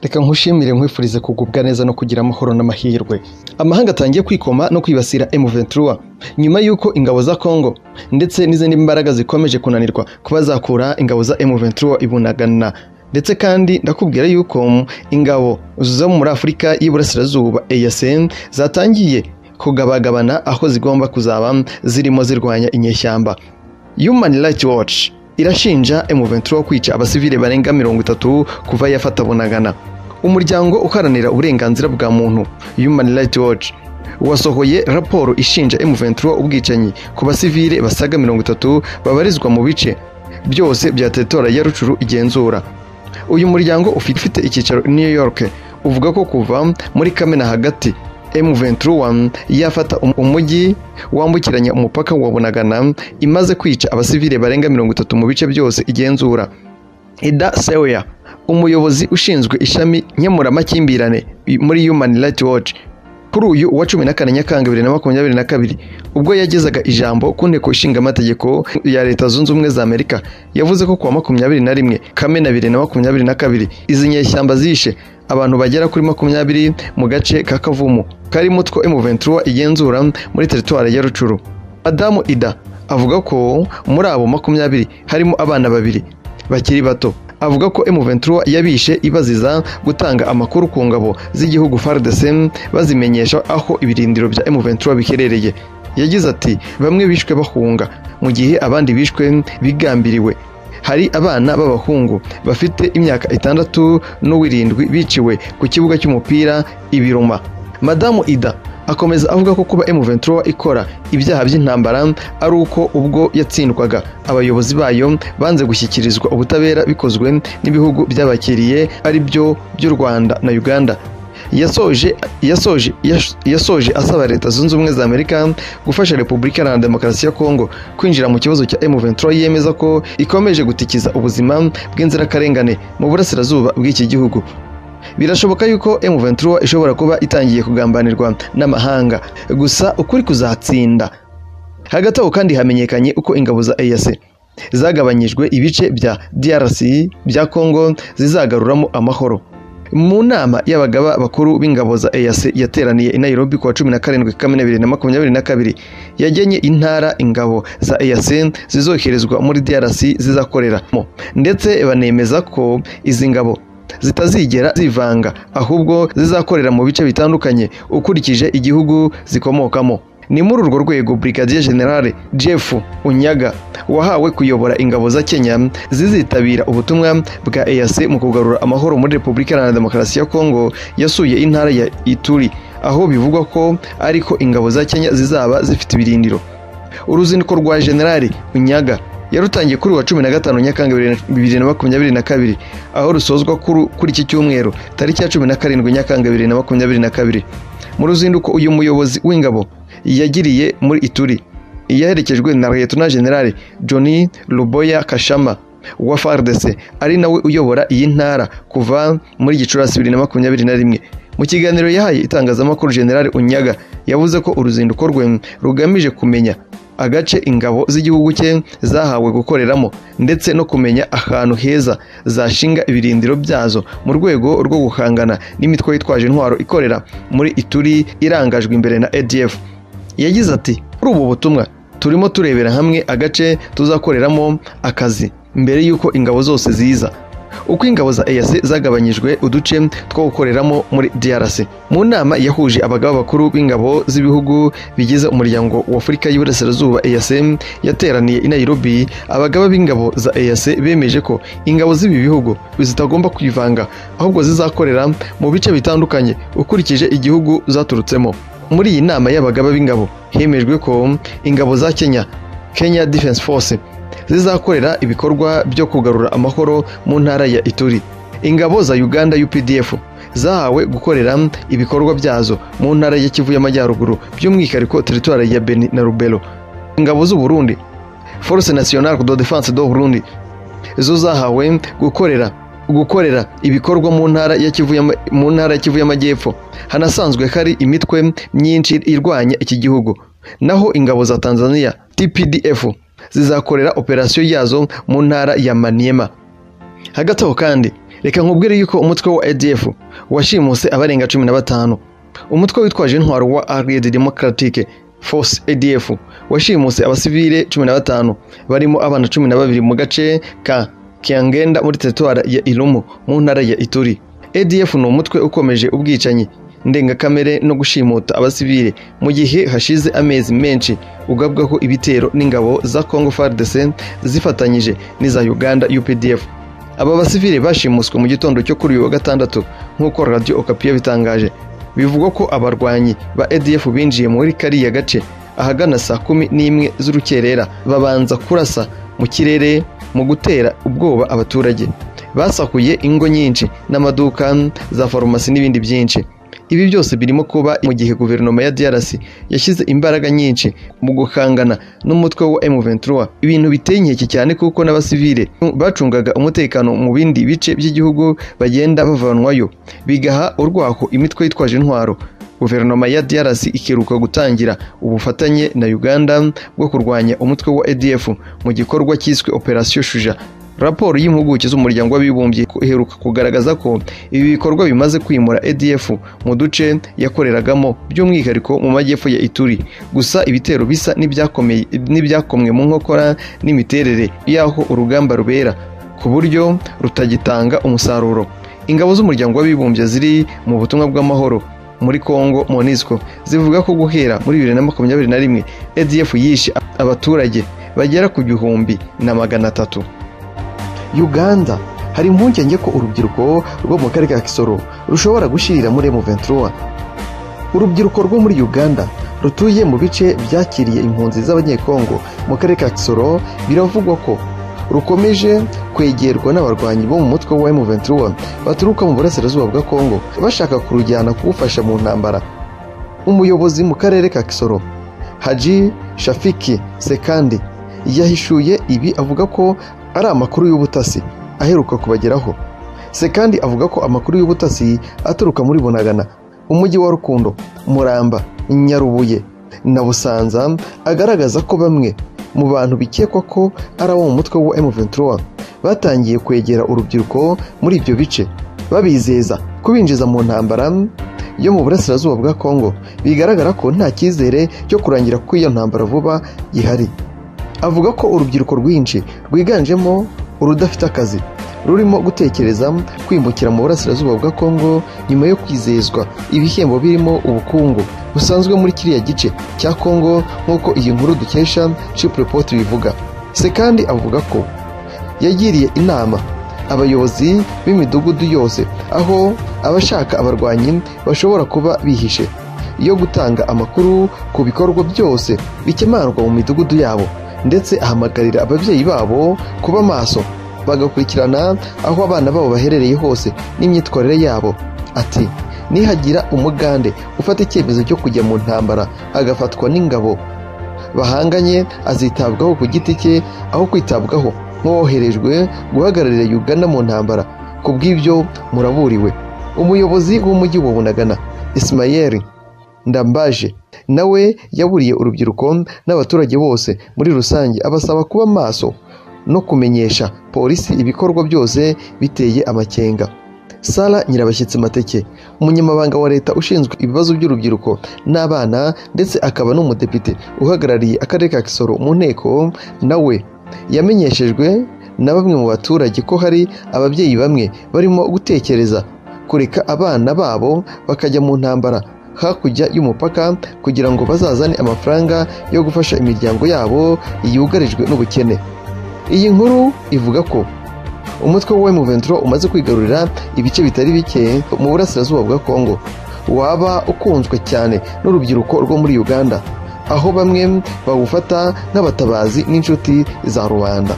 reka nkushimire nkwifurize kugubwa neza no kugira amahoro n'amahirwe amahanga atangiye kwikoma no kwibasira M23 nyuma y'uko ingabo za Congo ndetse n'izindi mbaraga zikomeje kunanirwa kuba zakura ingabo za M23 ibunagana ndetse kandi ndakubwira yuko ingabo zo muri Afurika y'Iburasirazuba EAC zatangiye kugabagabana aho zigomba kuzaba zirimo zirwanya inyeshyamba Human Rights Watch irashinja M23 kwica abasivile barenga mirongo itatu kuva yafata Bunagana umuryango uharanira uburenganzira bwa muntu Human Rights Watch wasohoye raporo ishinja M23 ubwicanyi ku basivile basaga mirongo itatu babarizwa mu bice byose bya teritora ya Rucuru igenzura uyu muryango ufite icyicaro i New York uvuga ko kuva muri Kamena hagati M23 yafata umujyi wambukiranya umupaka wa Bunagana imaze kwica abasivile barenga mirongo itatu mu bice byose igenzura Ida Sewya umuyobozi ushinzwe ishami nkemuramakimbirane muri Human Rights Watch kuri uyu wa cumi na kane Nyakanga bibiri na makumyabiri na kabiri ubwo yagezaga ijambo ku nteko ishinga amategeko ya Leta Zunze Ubumwe za Amerika yavuze ko kuwa makumyabiri na rimwe Kamena bibiri na makumyabiri na kabiri izi nyeshyamba zishe abantu bagera kuri makumyabiri mu gace ka Kavumu karimo two M23 igenzura muri teritwari ya Rucuru Adamu Ida avuga ko muri abo makumyabiri harimo abana babiri bakiri bato avuga ko M23 yabishe ibaziza gutanga amakuru ku ngabo z'igihugu FARDC bazimenyesha aho ibirindiro bya M23 biherereye yagize ati bamwe bishwe bahunga mu gihe abandi bishwe bigambiriwe hari abana b'abahungu bafite imyaka itandatu n'uwirindwi biciwe ku kibuga cy'umupira ibiruma madamu ida akomeza avuga ko kuba M23 ikora ibyaha by'intambara ari uko ubwo yatsindwaga abayobozi bayo banze gushyikirizwa ubutabera bikozwe n'ibihugu byabakiriye ari byo by'u Rwanda na Uganda yasoje yasoje yasoje asaba leta zunze ubumwe za Amerika gufasha Repubulika Iharanira Demokarasi ya Kongo kwinjira mu kibazo cya M23 yemeza ko ikomeje gutikiza ubuzima bw'inzirakarengane mu burasirazuba bw'iki gihugu birashoboka yuko M23 ishobora kuba itangiye kugambanirwa n'amahanga gusa ukuri kuzatsinda hagati aho kandi hamenyekanye uko ingabo za EAC zagabanyijwe ibice bya DRC bya Kongo zizagaruramo amahoro mu nama y'abagaba bakuru b'ingabo za EAC yateraniye i Nairobi kuwa 17 Kamena 2022 yagenye intara ingabo za EAC zizoherezwa muri DRC zizakoreramo ndetse banemeza ko izi ngabo zitazigera zivanga ahubwo zizakorera mu bice bitandukanye ukurikije igihugu zikomokamo ni muri urwo rwego Brigadier General Jeff Unyaga wahawe kuyobora ingabo za Kenya zizitabira ubutumwa bwa EAC mu kugarura amahoro muri Repubulika Iharanira Demokarasi ya Kongo yasuye intara ya Ituri aho bivugwa ko ariko ingabo za Kenya zizaba zifite ibirindiro uruzinduko rwa General Unyaga yarutangiye kuri wa cumi na gatanu Nyakanga bibiri na makumyabiri na kabiri aho rusozwa kuri iki cyumweru tariki ya cumi na karindwi Nyakanga bibiri na makumyabiri na kabiri mu ruzinduko uyu muyobozi w'ingabo yagiriye muri Ituri yaherekejwe na Lieutenant General Johnny Luboya Kashama wa FARDC ari nawe uyobora iyi ntara kuva muri Gicurasi 2021 mu kiganiro yahaye itangazamakuru General Unyaga yavuze ko uruzinduko rwe rugamije kumenya agace ingabo z'igihugu cye zahawe gukoreramo ndetse no kumenya ahantu heza zashinga ibirindiro byazo mu rwego rwo guhangana n'imitwe yitwaje intwaro ikorera muri Ituri irangajwe imbere na ADF yagize ati kuri ubu butumwa turimo turebera hamwe agace tuzakoreramo akazi mbere y'uko ingabo zose ziza uko ingabo za EAC zagabanyijwe uduce two gukoreramo muri DRC mu nama yahuje abagabo bakuru b'ingabo z'ibihugu bigize umuryango wa Afurika y'Iburasirazuba EAC yateraniye i Nairobi abagabo b'ingabo za EAC bemeje ko ingabo z'ibi bihugu zitagomba kwivanga ahubwo zizakorera mu bice bitandukanye ukurikije igihugu zaturutsemo muri iyi nama y'abagaba b'ingabo hemejwe ko ingabo za Kenya Kenya Defense Force zizakorera ibikorwa byo kugarura amahoro mu ntara ya Ituri ingabo za Uganda UPDF zahawe gukorera ibikorwa byazo mu ntara ya Kivu y'Amajyaruguru by'umwihariko teritwari ya Beni na Rubero ingabo z'u Burundi Force Nationale de Défense du Burundi zo zahawe gukorera gukorera ibikorwa mu ntara ya Kivu mu ntara ya Kivu y'Amajyepfo hanasanzwe hari imitwe myinshi irwanya iki gihugu naho ingabo za Tanzania TPDF zizakorera operasiyo yazo mu ntara ya Maniema hagati aho kandi reka nkubwire yuko umutwe wa ADF washimuse abarenga cumi na batanu umutwe witwaje intwaro wa Allied Democratic Force ADF washimuse abasivile cumi na batanu barimo abana cumi na babiri mu gace ka Kiangenda muri teritwara ya Irumu mu ntara ya Ituri ADF ni umutwe ukomeje ubwicanyi ndengakamere no gushimuta abasivile mu gihe hashize amezi menshi ugabwaho ibitero n'ingabo za Congo FARDC zifatanyije n'iza Uganda UPDF aba basivile bashimuswe mu gitondo cyo kuri uyu wa gatandatu nk'uko Radio Okapi yabitangaje bivugwa ko abarwanyi ba ADF binjiye muri kariya gace ahagana saa kumi n'imwe z'urukerera babanza kurasa mu kirere mu gutera ubwoba abaturage basakuye ingo nyinshi n'amaduka za farumasi n'ibindi byinshi ibi byose birimo kuba mu gihe guverinoma ya DRC yashyize imbaraga nyinshi mu gukangana n'umutwe wa M23 ibintu biteye inkeke cyane kuko n'abasivile bacungaga umutekano mu bindi bice by'igihugu bagenda bavanwayo bigaha urwaho imitwe yitwaje intwaro guverinoma ya DRC ikiruka gutangira ubufatanye na Uganda bwo kurwanya umutwe wa ADF mu gikorwa cyiswe Operation Shuja raporo y'impuguke z'umuryango w'abibumbye iheruka kugaragaza ko ibi bikorwa bimaze kwimura ADF mu duce yakoreragamo by'umwihariko mu majyepfo ya Ituri gusa ibitero bisa n'ibyakomeye n'ibyakomwe mu nkokora n'imiterere y'aho urugamba rubera ku buryo rutagitanga umusaruro ingabo z'umuryango w'abibumbye ziri mu butumwa bw'amahoro muri Congo Monisco zivuga ko guhera muri 2021 ADF yishe abaturage bagera ku gihumbi na magana atatu uganda hari impungenge ko urubyiruko rwo mu karere ka kisoro rushobora gushyirira muri M23 urubyiruko rwo muri uganda rutuye mu bice byakiriye impunzi z'abanyekongo mu karere ka kisoro biravugwa ko rukomeje kwegerwa n'abarwanyi bo mu mutwe wa M23 baturuka mu burasirazuba bwa Kongo bashaka kurujyana kuwufasha mu ntambara umuyobozi mu karere ka kisoro Haji Shafiki Sekandi yahishuye ibi avuga ko ari amakuru y'ubutasi aheruka kubageraho se kandi avuga ko amakuru y'ubutasi aturuka muri bunagana umujyi wa rukundo muramba nyarubuye na busanza agaragaza ko bamwe mu bantu bikekwa ko ari abo mu mutwe wa M23 batangiye kwegera urubyiruko muri ibyo bice babizeza kubinjiza mu ntambara yo mu burasirazuba bwa Kongo bigaragara ko nta cyizere cyo kurangira kw'iyo ntambara vuba gihari avuga ko urubyiruko rwinshi rwiganjemo urudafite akazi rurimo gutekereza kwimukira mu burasirazuba bwa Kongo nyuma yo kwizezwa ibihembo birimo ubukungu busanzwe muri kiriya gice cya Kongo nk'uko iyi nkuru dukesha Chip Report bivuga se kandi avuga ko yagiriye inama abayobozi b'imidugudu yose aho abashaka abarwanyi bashobora kuba bihishe yo gutanga amakuru ku bikorwa byose bikemanurwa mu midugudu yabo ndetse ahamagarira ababyeyi babo kuba maso bagakurikirana aho abana babo baherereye hose n'imyitwarire yabo ati nihagira umugande ufata icyemezo cyo kujya mu ntambara agafatwa n'ingabo bahanganye azitabwaho ku giti cye aho kwitabwaho nk'uwoherejwe guhagararira Uganda mu ntambara ku bw'ibyo muraburiwe umuyobozi w'umujyi wa bunagana Ismael ndambaje nawe yaburiye urubyiruko n'abaturage bose muri rusange abasaba kuba maso no kumenyesha polisi ibikorwa byose biteye amakenga sara nyirabashyitsi mateke umunyamabanga wa leta ushinzwe ibibazo by'urubyiruko n'abana ndetse akaba n'umudepite uhagarariye akarere ka kisoro mu nteko nawe yamenyeshejwe na bamwe mu baturage ko hari ababyeyi bamwe barimo gutekereza kureka abana babo bakajya mu ntambara hakurya y'umupaka kugira ngo bazazane amafaranga yo gufasha imiryango yabo yugarijwe n'ubukene iyi nkuru ivuga ko umutwe wa M23 umaze kwigarurira ibice bitari bike mu burasirazuba bwa Kongo waba ukunzwe cyane n'urubyiruko rwo muri Uganda aho bamwe bawufata nk'abatabazi n'inshuti za rubanda